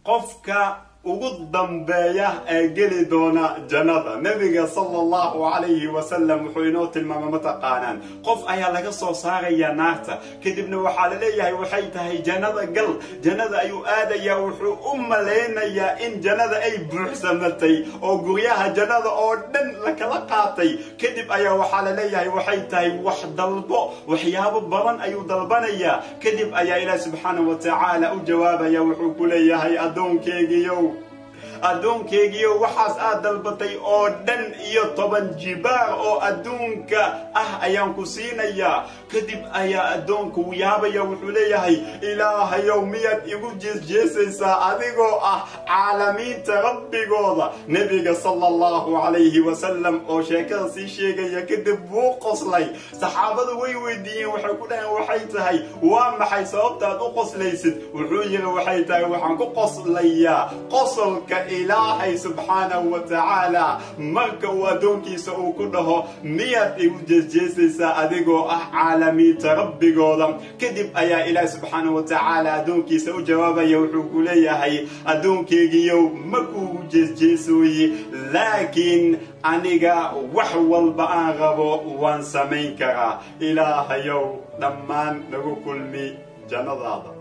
qofka ugu dambeeya ee geli doona jannada nebiga sala allahu calayhi wasalam wuxuu inoo tilmaamay mataqaanaan qof ayaa laga soo saaraya naarta kadibna waxaa la leeyahay waxay tahay jannada gal jannada ayuu aadayaa wuxuu u malaynayaa in jannada ay buuxsamatay oo guryaha jannada oo dhan lakala qaatay kadib ayaa waxaa la leeyahay waxay tahay wax dalbo waxyaabo badan ayuu dalbanayaa kadib ayaa ilaah subxaanahu wa tacaala u jawaabaya wuxuu ku leeyahay addoonkeygiiyow addoonkeygiiyo waxaas aad dalbatay oo dhan iyo toban jibaar oo adduunka ah ayaan ku siinayaa kadib ayaa addoonku yaabaya wuxuu leeyahay ilaahayow miyaad igu jeesjeesaysaa adigoo ah caalamiinta rabbigooda nebiga sala allahu calayhi wasalam oo sheekada sii sheegaya kadib wuu qoslay saxaabadu way weydiiyeen waxay ku dhaheen waxay tahay waa maxay sababtaad u qoslaysid wuxuu yidhi waxay tahay waxaan ku qoslayaa qosolka ilaahay subxaanahu wa tacaala marka uu addoonkiisa uu ku dhaho miyaad igu jeesjeesaysaa adigoo ah caalamiinta rabbigooda kadib ayaa ilaahay subxaanahu wa tacaala addoonkiisa u jawaabaya wuxuu ku leeyahay addoonkeygiiyow ma kuugu jeesjeesooye laakiin aniga wax walba aan rabo waan samayn karaa ilaahayow dhammaan nagu kulmi jannadaada